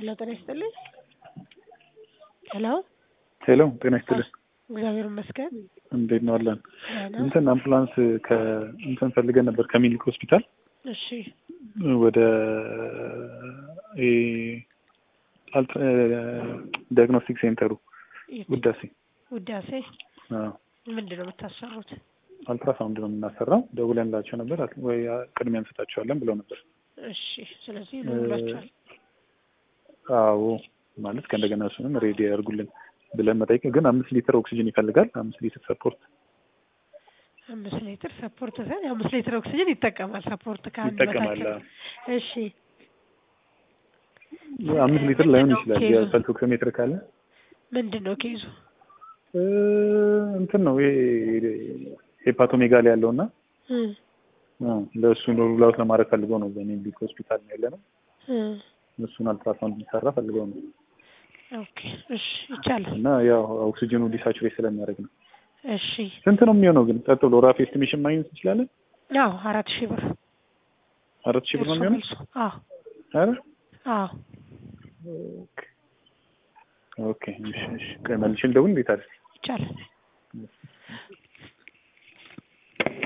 ሄሎ ጤና ይስጥልኝ። ሄሎ ሄሎ ጤና ይስጥልኝ። እግዚአብሔር ይመስገን። እንዴት ነው አለን? ደህና። እንትን አምቡላንስ ከእንትን ፈልገን ነበር ከሚኒክ ሆስፒታል እሺ ወደ ዲያግኖስቲክ ሴንተሩ የት? ውዳሴ ውዳሴ አዎ፣ ምንድን ነው የምታሰሩት? አልትራሳውንድ ነው የምናሰራው። ደውለንላቸው ነበር አት- ወይ ቅድሚያ እንሰጣቸዋለን ብለው ነበር። እሺ ስለዚህ ነው ብላችኋል። አዎ ማለት ከእንደገና እሱንም ሬዲ ያደርጉልን ብለን መጠየቅ ግን አምስት ሊትር ኦክሲጅን ይፈልጋል። አምስት ሊትር ሰፖርት አምስት ሊትር ሰፖርት ሳይሆን አምስት ሊትር ኦክሲጅን ይጠቀማል። ሰፖርት ከአንድ ይጠቀማል። በታች አዎ። ነው። እሺ አምስት ሊትር ላይሆን ይችላል። ኬዙ? የፐልስ ኦክሲሜትር ካለ ምንድን ነው ኬዙ? እ፣ እንትን ነው ይሄ ሄፓቶሜጋሊ ያለው እና እም፣ ለእሱ ሩል አውት ለማድረግ ፈልገው ነው። በሚኒሊክ ሆስፒታል ነው ያለ ነው። እም፣ እሱን አልትራሳውንድ እንዲሰራ ፈልገው ነው ኦኬ እሺ ይቻላል። እና ያው ኦክሲጅኑ ዲሳቹሬት ስለሚያደርግ ነው። እሺ ስንት ነው የሚሆነው ግን? ቀጥ ብሎ ራፍ ኤስቲሜሽን ማግኘት እንችላለን? አዎ አራት ሺህ ብር አራት ሺህ ብር ነው የሚሆነው? መልሱ። አዎ ኧረ አዎ ኦኬ እሺ እሺ። ቆይ መልሼ ልደውል እንዴት አለ ይቻላል።